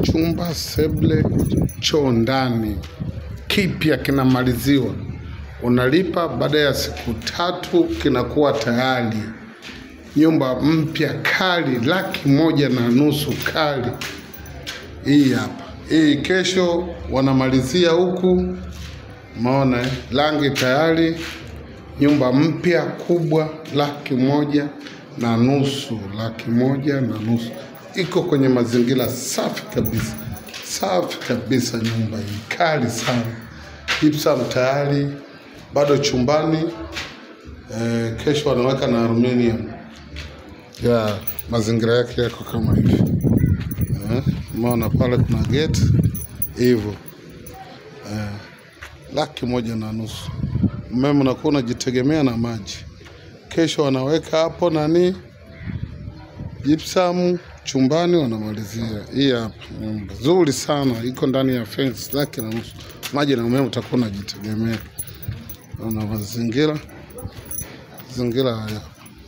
chumba, seble, choo ndani, kipya kinamaliziwa. Unalipa, baada ya siku tatu kinakuwa tayari. Nyumba mpya kali, laki moja na nusu kali. Hii hapa, hii kesho wanamalizia huku, umeona eh? rangi tayari, nyumba mpya kubwa, laki moja na nusu, laki moja na nusu. Iko kwenye mazingira safi kabisa, safi kabisa. Nyumba hii kali sana, gypsum tayari, bado chumbani. Eh, kesho wanaweka na aluminium ya mazingira yake yako kama hivi eh, umeona pale kuna gate hivyo eh, laki moja na nusu. Umeme unakuwa unajitegemea na maji. Kesho wanaweka hapo nani gypsum chumbani, wanamalizia hii hapa. Nyumba nzuri sana, iko ndani ya fence laki na nusu. Maji na umeme utakuwa unajitegemea. Ona mazingira mazingira haya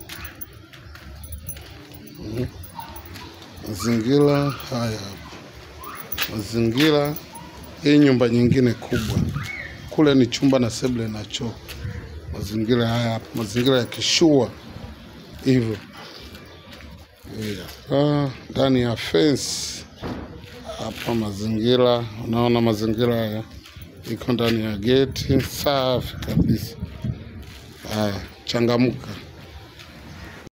mazingira haya hapa, mazingira hii. Nyumba nyingine kubwa kule ni chumba na seble na choo. Mazingira haya hapa, mazingira ya kishua hivyo. Hii hapa, ndani ya fence hapa, mazingira unaona, mazingira haya iko ndani ya geti safi kabisa. Haya, changamuka.